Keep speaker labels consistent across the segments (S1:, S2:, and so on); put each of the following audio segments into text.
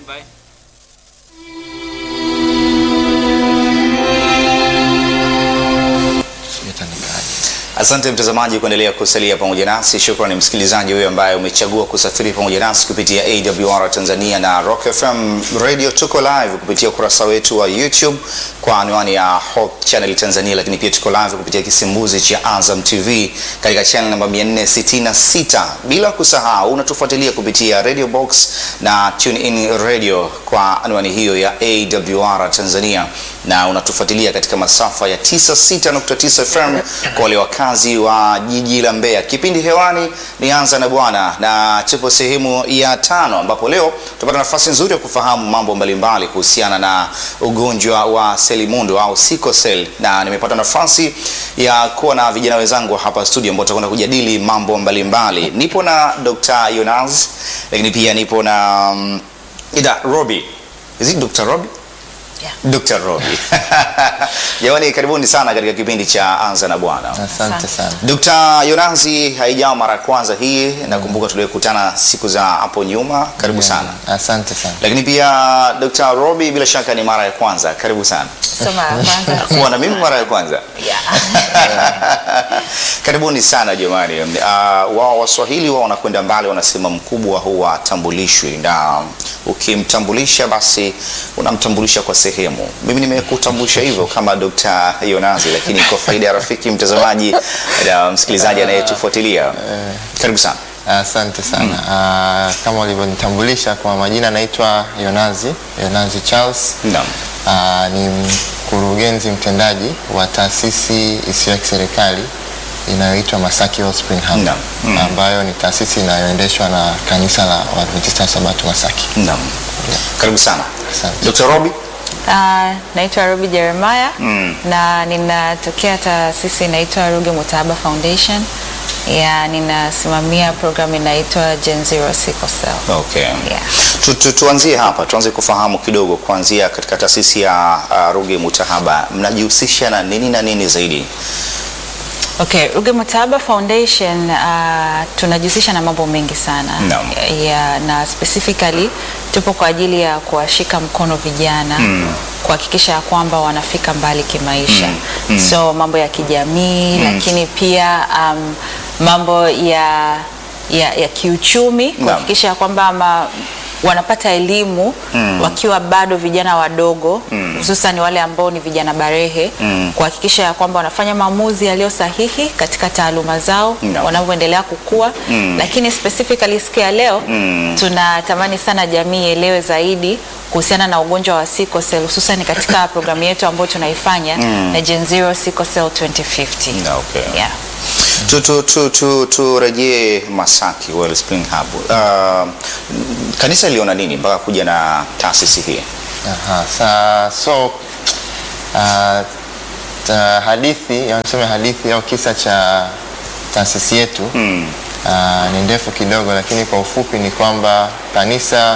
S1: Stand by.
S2: Asante mtazamaji kuendelea kusalia pamoja nasi. Shukrani msikilizaji huyo ambaye umechagua kusafiri pamoja nasi kupitia AWR Tanzania na Rock FM Radio. Tuko live kupitia ukurasa wetu wa YouTube kwa anwani ya Hope Channel Tanzania, lakini pia tuko live kupitia kisimbuzi cha Azam TV katika channel namba 466, bila kusahau unatufuatilia kupitia Radio Box na Tune In Radio kwa anwani hiyo ya AWR Tanzania, na unatufuatilia katika masafa ya 96.9 FM kwa wale wakazi wa jiji la Mbeya. Kipindi hewani ni Anza na Bwana, na tupo sehemu ya tano, ambapo leo tupata nafasi nzuri ya kufahamu mambo mbalimbali kuhusiana na ugonjwa wa selimundu au sickle cell, na nimepata nafasi ya kuwa na vijana wenzangu hapa studio ambao tutakwenda kujadili mambo mbalimbali. Nipo na Dr. Yonas, lakini pia nipo na um, ida Robi. Is it Dr. Robi?
S3: Yeah.
S2: Dr. Robi. Jamani, karibuni sana katika kipindi cha Anza na Bwana.
S4: Asante sana.
S2: Dr. Yonazi, haijawa mara ya kwanza hii, nakumbuka tulikutana siku za hapo nyuma. Karibu sana.
S4: Asante sana.
S2: Lakini pia Dr. Robi, bila shaka ni mara ya kwanza. Karibu sana.
S3: Soma ya kwanza.
S2: Kuwa na mimi mara ya kwanza.
S3: Yeah.
S2: Karibuni sana jamani. Uh, wao Waswahili wao wanakwenda mbali, wanasema mkubwa huwa tambulishwi, na ukimtambulisha basi unamtambulisha kwa sehemu. Mimi nimekutambulisha hivyo kama Dr. Yonazi, lakini kwa faida ya rafiki mtazamaji na msikilizaji anayetufuatilia, karibu sana.
S4: Asante sana. Ah, kama ulivyonitambulisha kwa majina, naitwa Yonazi, Yonazi Charles.
S2: Naam.
S4: Ah, ni mkurugenzi mtendaji wa taasisi isiyo ya kiserikali inayoitwa Masaki All Spring Hub
S2: Naam. Mm.
S4: ambayo ni taasisi inayoendeshwa na kanisa la Waadventista wa Sabato Masaki.
S2: Naam. Karibu sana.
S4: Asante.
S2: Dr. Robi.
S3: Ah, naitwa Ruby Jeremiah
S2: Mm.
S3: na ninatokea taasisi inaitwa Ruge Mutahaba Foundation. Ya, ninasimamia programu inaitwa Gen Zero Sickle Cell.
S2: Okay.
S3: Yeah.
S2: Tu, tu, tuanzie hapa, tuanze kufahamu kidogo kuanzia katika taasisi ya uh, Ruge Mutahaba mnajihusisha na nini na nini zaidi?
S3: Okay, Ruge Mutahaba Foundation uh, tunajihusisha na mambo mengi sana
S2: Naam.
S3: ya, na specifically tupo kwa ajili ya kuwashika mkono vijana
S2: Mm.
S3: kuhakikisha ya kwamba wanafika mbali kimaisha
S2: Mm. Mm.
S3: so mambo ya kijamii
S2: Mm.
S3: lakini pia um, mambo ya, ya, ya kiuchumi kuhakikisha ya kwamba ma, wanapata elimu
S2: Mm.
S3: wakiwa bado vijana wadogo
S2: Mm.
S3: hususan wale ambao ni vijana barehe
S2: Mm.
S3: kuhakikisha ya kwamba wanafanya maamuzi yaliyo sahihi katika taaluma zao
S2: No.
S3: wanavyoendelea kukua
S2: Mm.
S3: lakini specifically siku ya leo
S2: Mm.
S3: tunatamani sana jamii ielewe zaidi kuhusiana na ugonjwa wa sickle cell hususan katika programu yetu ambayo tunaifanya
S2: Mm.
S3: na Gen Zero Sickle Cell 2050.
S2: Okay.
S3: Yeah.
S2: Tu, tu, tu, tu, turejee Masaki Wellspring Hub. Uh, kanisa iliona nini mpaka kuja na taasisi hii?
S4: Aha, sa, so uh, ta, hadithi au niseme hadithi au kisa cha taasisi yetu
S2: Mm.
S4: uh, ni ndefu kidogo, lakini kwa ufupi ni kwamba kanisa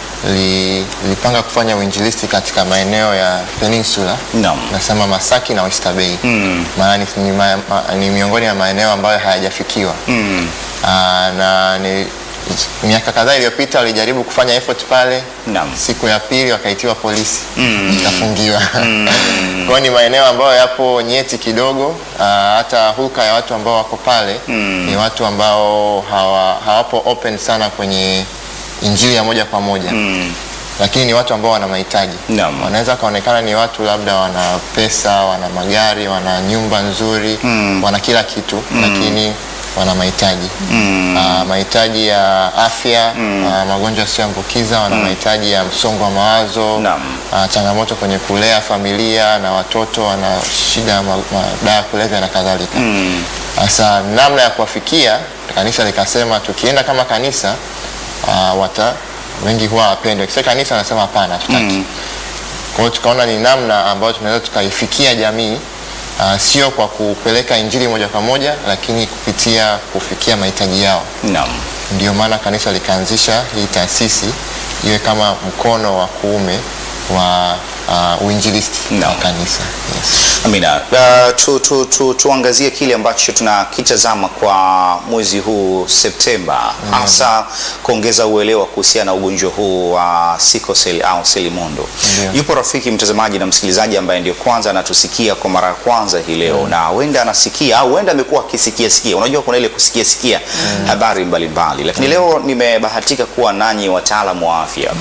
S4: li, lilipanga kufanya uinjilisti katika maeneo ya peninsula
S2: Naam.
S4: nasema Masaki na Oyster Bay
S2: Mm.
S4: maana ni, ni, ma, ma, ni miongoni mwa maeneo ambayo hayajafikiwa
S2: Mm.
S4: Aa, na ni miaka kadhaa iliyopita walijaribu kufanya effort pale
S2: Naam.
S4: siku ya pili wakaitiwa polisi
S2: Mm.
S4: ikafungiwa kwa hiyo ni maeneo ambayo yapo nyeti kidogo aa, hata hulka ya watu ambao wako pale
S2: Mm.
S4: ni watu ambao hawa, hawapo open sana kwenye injili ya moja kwa moja
S2: Mm.
S4: lakini ni watu ambao wana mahitaji
S2: Naam.
S4: wanaweza kaonekana ni watu labda wana pesa wana magari wana nyumba nzuri
S2: Mm.
S4: wana kila kitu lakini wana mahitaji
S2: Mm.
S4: Ah, mahitaji ya afya
S2: Mm.
S4: ah, magonjwa yasiyoambukiza wana mahitaji ya msongo wa mawazo
S2: Naam.
S4: ah, changamoto kwenye kulea familia na watoto wana shida ya ma- madawa ya kulevya na kadhalika
S2: Mm.
S4: sasa namna ya kuwafikia kanisa likasema tukienda kama kanisa uh, wata wengi huwa wapende kisa kanisa anasema hapana tutaki
S2: Mm.
S4: kwa hiyo tukaona ni namna ambayo tunaweza tukaifikia jamii uh, sio kwa kupeleka injili moja kwa moja lakini kupitia kufikia mahitaji yao
S2: Naam.
S4: ndio maana kanisa likaanzisha hii taasisi iwe kama mkono wa kuume wa uh, uinjilisti
S2: Naam.
S4: wa kanisa yes.
S2: Amina. Uh, tu, tu, tu, tuangazie kile ambacho tunakitazama kwa mwezi huu Septemba, hasa kuongeza uelewa kuhusiana na ugonjwa huu wa sickle cell au selimundu.
S4: Ndio.
S2: Yupo rafiki mtazamaji na msikilizaji ambaye ndio kwanza anatusikia kwa mara ya kwanza hii leo na huenda anasikia au huenda amekuwa akisikia sikia. Unajua kuna ile kusikia sikia habari mbalimbali, lakini leo nimebahatika kuwa nanyi wataalamu wa afya.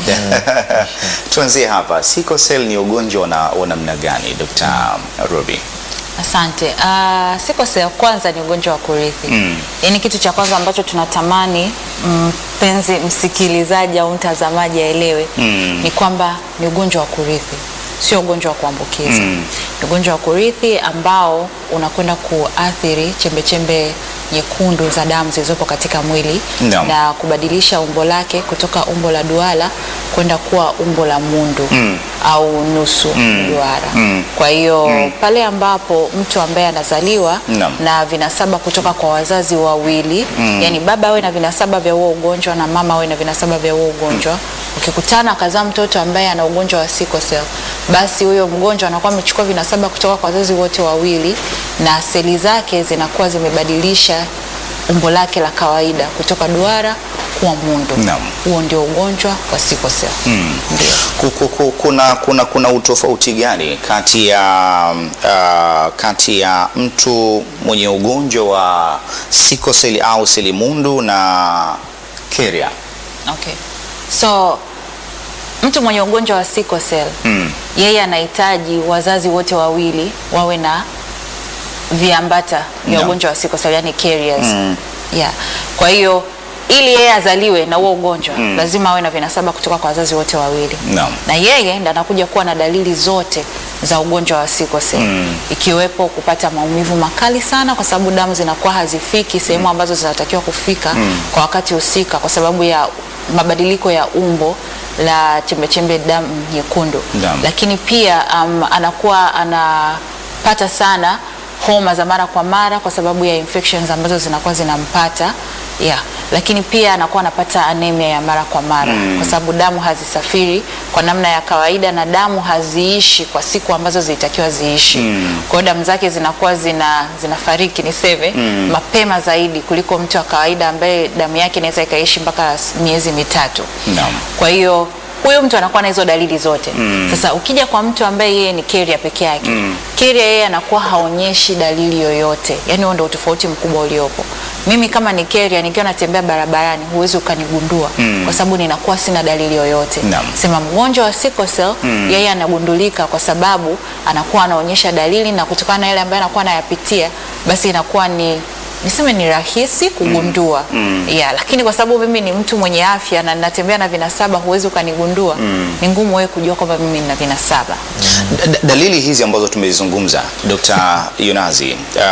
S2: Tuanzie hapa, sickle cell ni ugonjwa na- wa namna gani, Dr. Ruby?
S3: Asante. Uh, sickle cell kwanza ni ugonjwa wa kurithi.
S2: Mm.
S3: Yaani kitu cha kwanza ambacho tunatamani mpenzi msikilizaji au mtazamaji aelewe
S2: Mm.
S3: ni kwamba ni ugonjwa wa kurithi, sio ugonjwa wa kuambukiza.
S2: Mm.
S3: Ni ugonjwa wa kurithi ambao unakwenda kuathiri chembechembe nyekundu za damu zilizopo katika mwili
S2: Naam.
S3: na kubadilisha umbo lake kutoka umbo la duara kwenda kuwa umbo la mundu
S2: Mm.
S3: au nusu duara.
S2: Mm.
S3: Kwa hiyo pale ambapo mtu ambaye anazaliwa
S2: Naam.
S3: na vinasaba kutoka kwa wazazi wawili yani baba awe na vinasaba vya huo ugonjwa na mama awe na vinasaba vya huo ugonjwa ukikutana akazaa mtoto ambaye ana ugonjwa wa sickle cell basi huyo mgonjwa anakuwa amechukua vinasaba kutoka kwa wazazi wote wawili na seli zake zinakuwa zimebadilisha umbo lake la kawaida kutoka duara kuwa mundu
S2: Naam.
S3: huo ndio ugonjwa wa sickle cell ndio
S2: Ku- ku- ku- kuna, kuna, kuna utofauti gani kati ya uh, kati ya mtu mwenye ugonjwa wa sickle cell au selimundu na keria?
S3: Okay. So mtu mwenye ugonjwa wa sickle cell
S2: Mm.
S3: yeye anahitaji wazazi wote wawili wawe na viambata vya
S2: Naam.
S3: ugonjwa wa sickle cell yani carriers.
S2: Mm.
S3: Yeah. Kwa hiyo ili yeye azaliwe na huo ugonjwa lazima awe na vinasaba kutoka kwa wazazi wote wawili
S2: Naam.
S3: na yeye ndo anakuja kuwa na dalili zote za ugonjwa wa sickle cell
S2: Mm.
S3: ikiwepo kupata maumivu makali sana kwa sababu damu zinakuwa hazifiki sehemu ambazo zinatakiwa kufika kwa wakati husika kwa sababu ya mabadiliko ya umbo la chembechembe damu nyekundu
S2: Naam.
S3: lakini pia um, anakuwa anapata sana homa za mara kwa mara kwa sababu ya infections ambazo zinakuwa zinampata yeah. lakini pia anakuwa anapata anemia ya mara kwa mara kwa sababu damu hazisafiri kwa namna ya kawaida na damu haziishi kwa siku ambazo zilitakiwa ziishi kwa hiyo damu zake zinakuwa zina zinafariki niseme mapema zaidi kuliko mtu wa kawaida ambaye damu yake inaweza ikaishi mpaka miezi mitatu
S2: Naam.
S3: kwa hiyo huyu mtu anakuwa na hizo dalili zote sasa ukija kwa mtu ambaye yeye ni carrier peke yake carrier yeye anakuwa haonyeshi dalili yoyote yani huo ndio utofauti mkubwa uliopo mimi kama ni carrier nikiwa natembea barabarani huwezi ukanigundua kwa sababu ninakuwa sina dalili yoyote
S2: Naam.
S3: sema mgonjwa wa sickle cell yeye anagundulika kwa sababu anakuwa anaonyesha dalili na kutokana na yale ambayo anakuwa anayapitia basi inakuwa ni niseme ni rahisi kugundua yeah, lakini kwa sababu mimi ni mtu mwenye afya na ninatembea na vinasaba huwezi ukanigundua ni ngumu wewe kujua kwamba mimi nina vinasaba
S2: Da- da- dalili hizi ambazo tumezizungumza Dr. Yonazi,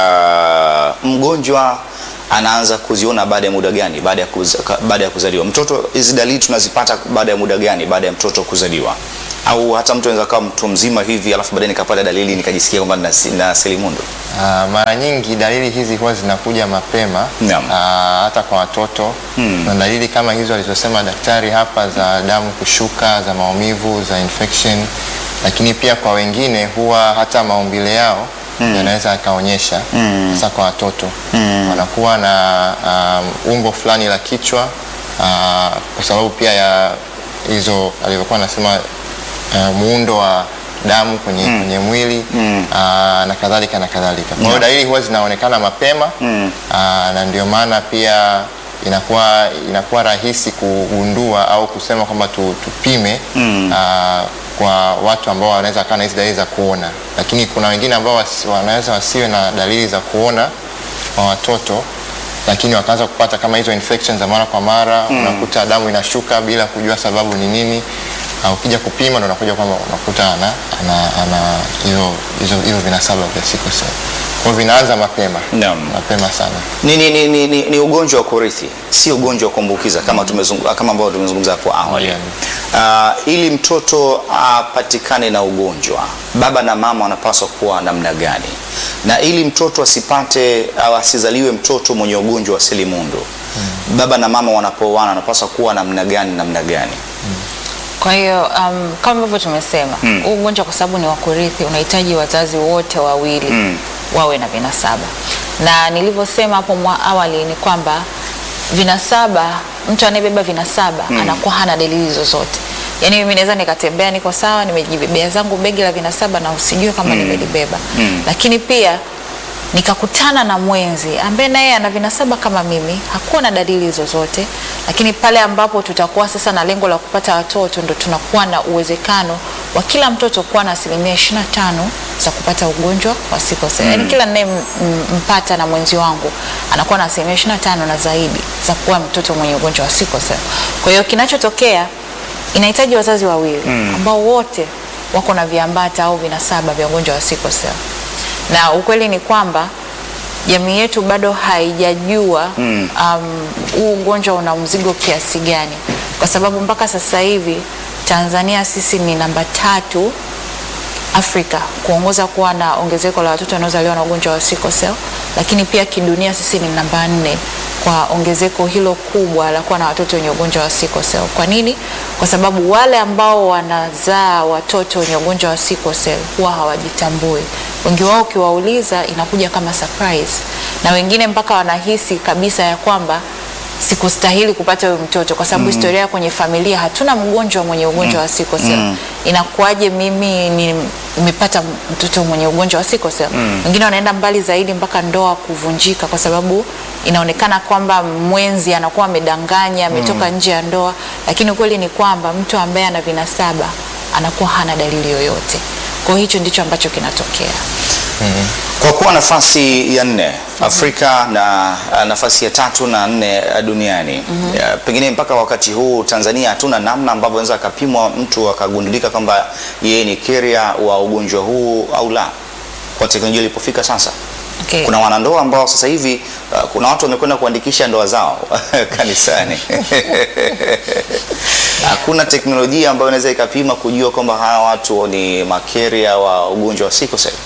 S2: uh, mgonjwa anaanza kuziona baada ya muda gani baada ya, kuza, ka- baada ya kuzaliwa? Mtoto hizi dalili tunazipata baada ya muda gani baada ya mtoto kuzaliwa? Au hata mtu anaweza kawa mtu mzima hivi alafu baadaye nikapata dalili nikajisikia kwamba na, na selimundu?
S4: Ah, mara nyingi dalili hizi huwa zinakuja mapema
S2: Naam.
S4: ah, hata kwa watoto
S2: Hmm.
S4: na dalili kama hizo alizosema daktari hapa za damu kushuka, za maumivu, za infection, lakini pia kwa wengine huwa hata maumbile yao yanaweza yakaonyesha hasa kwa watoto wanakuwa na um, umbo fulani la kichwa ah, kwa sababu pia ya hizo alivyokuwa anasema uh, muundo wa damu kwenye, kwenye mwili aa, na kadhalika na kadhalika. Kwa hiyo dalili huwa zinaonekana mapema aa, na ndio maana pia inakuwa inakuwa rahisi kugundua au kusema kwamba tu, tupime aa, kwa watu ambao wanaweza kaa na hizi dalili za kuona, lakini kuna wengine ambao wasi, wanaweza wasiwe na dalili za kuona kwa watoto lakini wakaanza kupata kama hizo infections za mara kwa mara unakuta damu inashuka bila kujua sababu ni nini na ukija kupima ndo unakuja kwamba unakuta ana ana ana hizo hizo hizo vinasaba vya sickle cell. Kwa hiyo vinaanza mapema
S2: Naam.
S4: mapema sana.
S2: Ni, ni, ni, ni, ni, ni ugonjwa wa kurithi, si ugonjwa wa kuambukiza kama tumezungu, kama ambavyo tumezungumza hapo awali.
S4: Yeah.
S2: Uh, ili mtoto apatikane na ugonjwa, baba na mama wanapaswa kuwa namna gani? Na ili mtoto asipate au asizaliwe mtoto mwenye ugonjwa wa selimundu, baba na mama wanapooana wanapaswa kuwa namna gani namna gani?
S3: Kwa hiyo um, kama ambavyo tumesema huu ugonjwa kwa sababu ni wa kurithi, unahitaji wazazi wote wawili
S2: Mm.
S3: wawe na vinasaba, na nilivyosema hapo mwa awali ni kwamba vinasaba, mtu anayebeba vinasaba anakuwa hana dalili zozote. Yaani mimi naweza nikatembea niko sawa, nimejibebea zangu begi la vinasaba na usijue kama nimelibeba, lakini pia nikakutana na mwenzi ambaye naye ana vinasaba kama mimi, hakuwa na dalili zozote, lakini pale ambapo tutakuwa sasa na lengo la kupata watoto, ndo tunakuwa na uwezekano wa kila mtoto kuwa na asilimia 25 za kupata ugonjwa wa sickle cell. Yaani kila ninayempata na mwenzi wangu anakuwa na asilimia 25 na zaidi za kuwa mtoto mwenye ugonjwa wa sickle cell. Kwa hiyo kinachotokea inahitaji wazazi wawili ambao wote wako na viambata au vinasaba vya ugonjwa wa sickle cell na ukweli ni kwamba jamii yetu bado haijajua um, huu ugonjwa una mzigo kiasi gani, kwa sababu mpaka sasa hivi Tanzania sisi ni namba tatu Afrika kuongoza kuwa na ongezeko la watoto wanaozaliwa na ugonjwa wa sickle cell, lakini pia kidunia sisi ni namba nne kwa ongezeko hilo kubwa la kuwa na watoto wenye ugonjwa wa sickle cell. Kwa nini? Kwa sababu wale ambao wanazaa watoto wenye ugonjwa wa sickle cell huwa hawajitambui. Wengi wao ukiwauliza inakuja kama surprise, na wengine mpaka wanahisi kabisa ya kwamba sikustahili kupata huyu mtoto kwa sababu historia kwenye familia hatuna mgonjwa mwenye ugonjwa wa sickle cell. Inakuwaje mimi ni- nimepata mtoto mwenye ugonjwa wa sickle cell? Wengine wanaenda mbali zaidi mpaka ndoa kuvunjika kwa sababu inaonekana kwamba mwenzi anakuwa amedanganya, ametoka nje ya ndoa, lakini ukweli ni kwamba mtu ambaye ana vinasaba anakuwa hana dalili yoyote. Kwa hiyo hicho ndicho ambacho kinatokea.
S2: Kwa kuwa nafasi ya nne Afrika na uh, nafasi ya tatu na nne uh, duniani Ya, pengine mpaka wakati huu Tanzania hatuna namna ambavyo anaweza akapimwa mtu akagundulika kwamba yeye ni carrier wa ugonjwa huu au la, kwa teknolojia ilipofika sasa.
S3: Okay.
S2: Kuna wanandoa ambao sasa hivi uh, kuna watu wamekwenda kuandikisha ndoa zao kanisani. Hakuna teknolojia ambayo inaweza ikapima kujua kwamba hawa watu ni makeria wa ugonjwa wa sickle cell.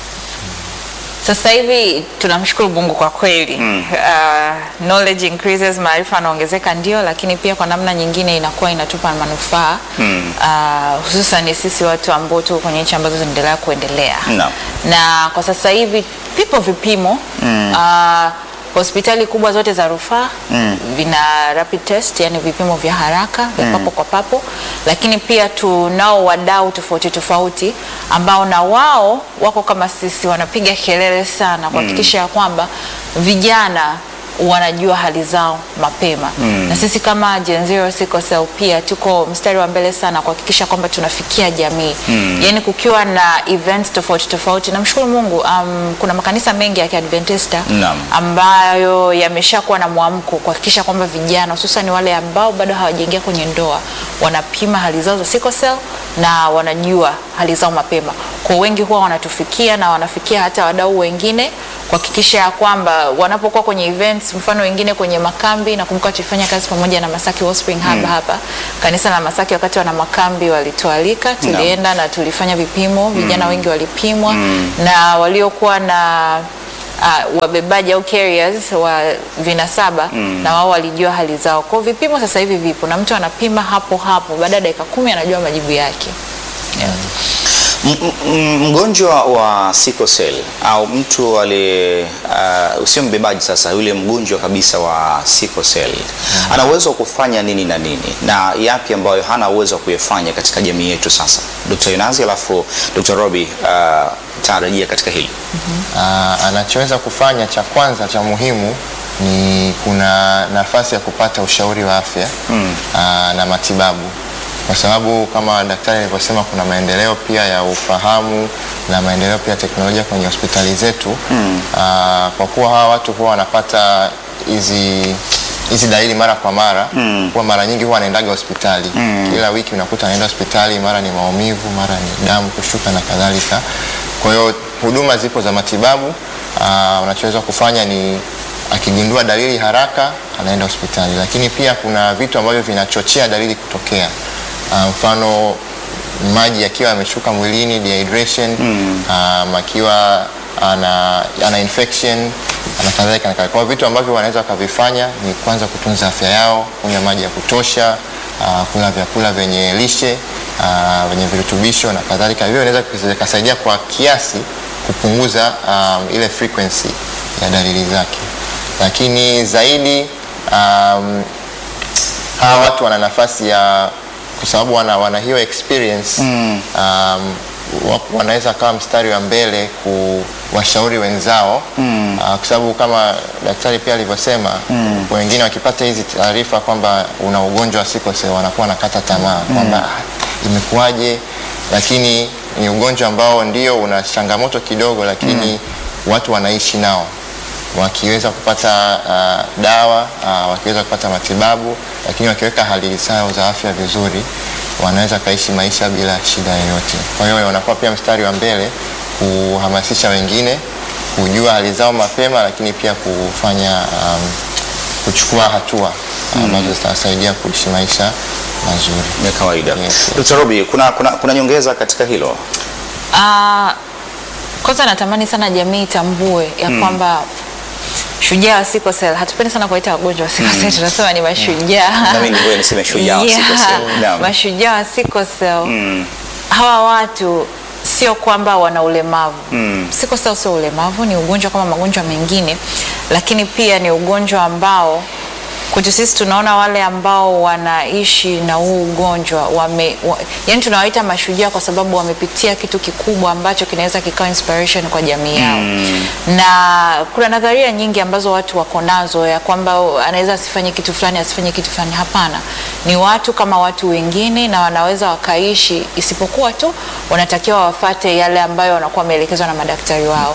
S3: Sasa hivi tunamshukuru Mungu kwa kweli mm. uh, knowledge increases, maarifa yanaongezeka ndio, lakini pia kwa namna nyingine inakuwa inatupa manufaa mm. uh, hususan sisi watu ambao tuko kwenye nchi ambazo zinaendelea kuendelea
S2: Naam.
S3: na kwa sasa hivi vipo vipimo mm. uh, hospitali kubwa zote za rufaa mm. vina rapid test, yani vipimo vya haraka vya papo kwa papo, lakini pia tunao wadau tofauti tofauti ambao na wao wako kama sisi, wanapiga kelele sana kuhakikisha ya kwamba vijana wanajua hali zao mapema mm. na sisi kama Gen Zero Sickle Cell pia tuko mstari wa mbele sana kuhakikisha kwamba tunafikia jamii mm. yani kukiwa na events tofauti tofauti, namshukuru Mungu um, kuna makanisa mengi ya Kiadventista
S2: Naam.
S3: ambayo yameshakuwa na mwamko kuhakikisha kwamba vijana hususan wale ambao bado hawajaingia kwenye ndoa wanapima hali zao za sickle cell na wanajua hali zao mapema. Kwa wengi huwa wanatufikia na wanafikia hata wadau wengine kuhakikisha ya kwamba wanapokuwa kwenye events, mfano wengine kwenye makambi. Nakumbuka tulifanya kazi pamoja na Masaki Wellspring Hub hapa kanisa la Masaki, wakati wana makambi walitualika, tulienda na tulifanya vipimo, vijana wengi walipimwa na waliokuwa na uh, wabebaji au carriers wa vinasaba na wao walijua hali zao. Kwa hiyo vipimo sasa hivi vipo na mtu anapima hapo hapo, baada ya dakika kumi anajua majibu yake. Yeah.
S2: M- m- mgonjwa wa sickle cell au mtu aliye uh, usio mbebaji sasa, yule mgonjwa kabisa wa sickle cell ana uwezo wa kufanya nini na nini na yapi ambayo hana uwezo wa kuyafanya katika jamii yetu sasa? Dr. Yunazi alafu Dr. Robi uh, tarajia katika hili.
S4: Ah, anachoweza kufanya cha kwanza cha muhimu ni kuna nafasi ya kupata ushauri wa afya
S2: Mm.
S4: ah, na matibabu, kwa sababu kama daktari alivyosema, kuna maendeleo pia ya ufahamu na maendeleo pia ya teknolojia kwenye hospitali zetu
S2: Mm.
S4: Ah, kwa kuwa hawa watu huwa wanapata hizi hizi dalili mara kwa mara
S2: Mm.
S4: huwa mara nyingi huwa anaendaga hospitali kila wiki, unakuta anaenda hospitali, mara ni maumivu, mara ni damu kushuka na kadhalika. Kwa hiyo huduma zipo za matibabu. Ah, unachoweza kufanya ni akigundua dalili haraka anaenda hospitali, lakini pia kuna vitu ambavyo vinachochea dalili kutokea. Ah, mfano maji yakiwa yameshuka mwilini dehydration, um, akiwa ana, ana infection na kadhalika na kadhalika. Kwa hiyo vitu ambavyo wanaweza wakavifanya ni kwanza kutunza afya yao, kunywa maji ya kutosha, uh, kula vyakula vyenye lishe uh, wenye virutubisho na kadhalika, hivyo inaweza kusaidia kwa kiasi kupunguza um, ile frequency ya dalili zake, lakini zaidi um, hawa watu wana nafasi ya kwa sababu wana, wana hiyo experience mm. um, wa- wanaweza kawa mstari wa mbele kuwashauri wenzao mm. uh, kwa sababu kama daktari pia alivyosema mm. wengine wakipata hizi taarifa kwamba una ugonjwa wa sickle cell wanakuwa wanakata tamaa mm. kwamba "Ah, imekuwaje, lakini ni ugonjwa ambao ndio una changamoto kidogo, lakini mm. watu wanaishi nao wakiweza kupata uh, dawa uh, wakiweza kupata matibabu, lakini wakiweka hali zao za afya vizuri, wanaweza kaishi maisha bila shida yoyote. Kwa hiyo wanakuwa pia mstari wa mbele kuhamasisha wengine kujua hali zao mapema, lakini pia kufanya um, kuchukua hatua ambazo zitawasaidia kuishi maisha mazuri.
S2: ya kawaida.
S4: Yes.
S2: Dr. Robi, kuna, kuna, kuna nyongeza katika hilo?
S3: Ah, kwanza natamani sana jamii itambue ya kwamba shujaa wa sickle cell, hatupendi sana kuwaita wagonjwa wa sickle cell, tunasema ni mashujaa.
S2: Na mimi ngoja niseme shujaa wa sickle cell. Naam.
S3: mashujaa wa sickle cell. Hawa watu sio kwamba wana ulemavu. Sickle cell sio ulemavu, ni ugonjwa kama magonjwa mengine, lakini pia ni ugonjwa ambao kwetu sisi tunaona wale ambao wanaishi na huu ugonjwa wame, wa, yani tunawaita mashujaa kwa sababu wamepitia kitu kikubwa ambacho kinaweza kikawa inspiration kwa jamii yao mm. na kuna nadharia nyingi ambazo watu wako nazo ya kwamba anaweza asifanye kitu fulani asifanye kitu fulani. Hapana, ni watu kama watu wengine na wanaweza wakaishi, isipokuwa tu wanatakiwa wafate yale ambayo wanakuwa wameelekezwa na madaktari wao.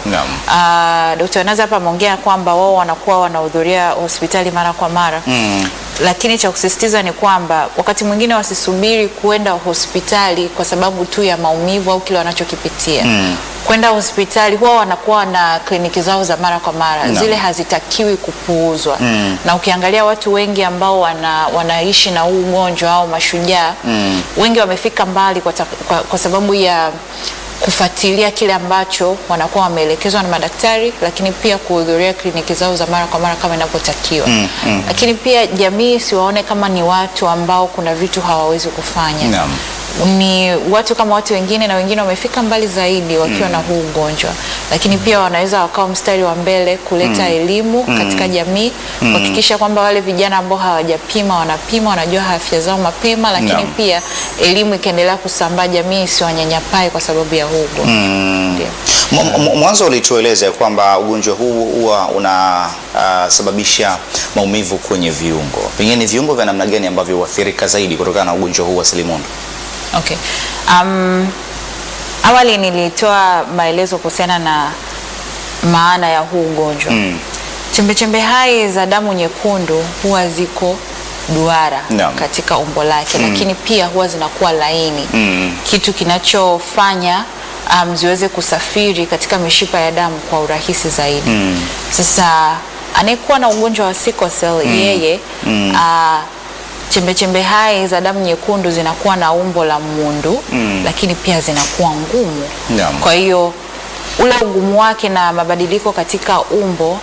S2: Naam.
S3: Uh, Dr. Naza hapa ameongea kwamba wao wanakuwa wanahudhuria hospitali mara kwa mara
S2: Mm.
S3: lakini cha kusisitiza ni kwamba wakati mwingine wasisubiri kuenda hospitali kwa sababu tu ya maumivu au kile wanachokipitia mm. kwenda hospitali huwa wanakuwa na kliniki zao za mara kwa mara
S2: Naam.
S3: zile hazitakiwi kupuuzwa mm. na ukiangalia watu wengi ambao wana, wanaishi na huu ugonjwa au mashujaa mm. wengi wamefika mbali kwa, ta, kwa, kwa sababu ya kufuatilia kile ambacho wanakuwa wameelekezwa na madaktari, lakini pia kuhudhuria kliniki zao za mara kwa mara kama inavyotakiwa.
S2: Mm, mm.
S3: Lakini pia jamii siwaone kama ni watu ambao kuna vitu hawawezi kufanya.
S2: Naam.
S3: Ni watu kama watu wengine, na wengine wamefika mbali zaidi wakiwa na huu ugonjwa, lakini pia wanaweza wakawa mstari wa mbele kuleta elimu katika jamii, kuhakikisha kwamba wale vijana ambao hawajapima wanapima, wanajua afya zao mapema, lakini
S2: Naam.
S3: pia elimu ikaendelea kusambaa, jamii isiwanyanyapae kwa sababu ya huu ugonjwa. Ndio.
S2: M- m- Mwanzo ulitueleza kwamba ugonjwa huu huwa unasababisha maumivu kwenye viungo. Pengine ni viungo vya namna gani ambavyo huathirika zaidi kutokana na ugonjwa huu wa selimundu?
S3: Okay. Um, awali nilitoa maelezo kuhusiana na maana ya huu ugonjwa.
S2: Mm.
S3: Chembechembe hai za damu nyekundu huwa ziko duara
S2: Naam.
S3: katika umbo lake lakini pia huwa zinakuwa laini
S2: Mm.
S3: kitu kinachofanya um, ziweze kusafiri katika mishipa ya damu kwa urahisi zaidi.
S2: Mm.
S3: Sasa anayekuwa na ugonjwa wa sickle cell yeye
S2: Mm.
S3: ah, chembechembe hai za damu nyekundu zinakuwa na umbo la mundu
S2: Mm.
S3: lakini pia zinakuwa ngumu.
S2: Naam.
S3: Kwa hiyo ule ugumu wake na mabadiliko katika umbo